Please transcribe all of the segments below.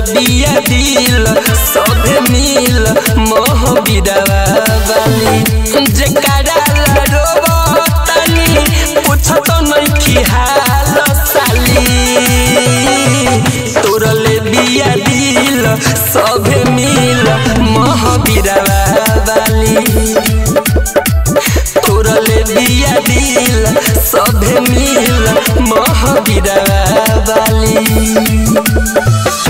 बिया दिल सभे मिल मोह बिरवा वाली जेकरा रोबतानी पूछत नइखी हाल साली तोरले बिया दिल सभे मिल मोह बिरवा वाली तोरले बिया दिल सभे मिल मोह बिरवा वाली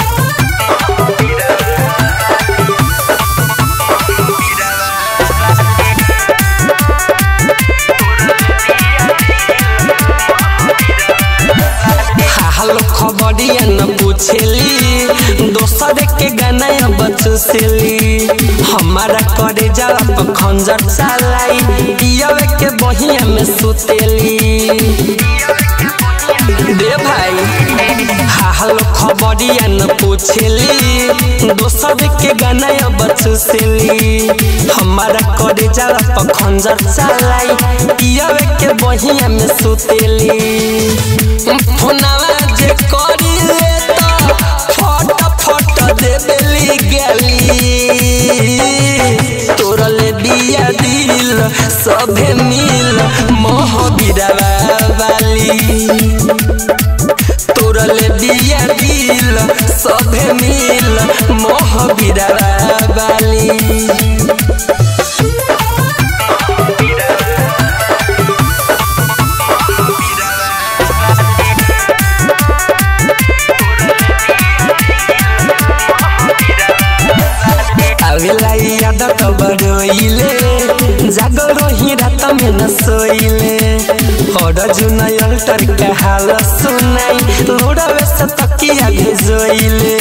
हालो खबरिया न पूछेली दोसर के गाना अब चुसेली हमारा करे जवाब खंजर चलाई पियवे के बहिया में सुतेली दे भाई हालो खबरिया न पूछेली दोसर के गाना अब चुसेली हमारा करे जवाब खंजर चलाई पियवे के बहिया में सुतेली फोनवा जे करी ले त फट फट देबेली गेली तोरले बिया दिल सभे मिल मोह बिरवा वाली तोरले बिया दिल सभे मिल मोह बिरवा वाली आवेला याद कबरोइले जागल रही रात में न सोइले और जुनय अल्टर के हाल सुनाई लोड़ावे से तकिया भेजोइले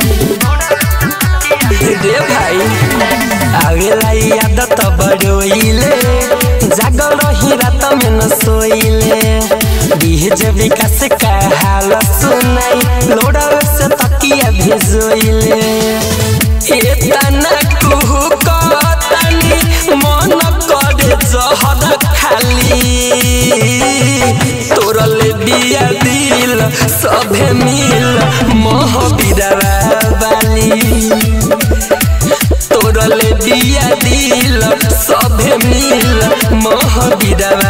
रे भाई आवेला याद तबरोइले जागल रही रात में न सोइले बीज विकास का हाल सुनाई लोड़ावे से तकिया भेजोइले एतना कुहू कतनी मन करे जहर खाली तोरले बिया दिल सभे मिल मोह बिरवा वाली तोरले बिया दिल सभे मिल मोह बिरवा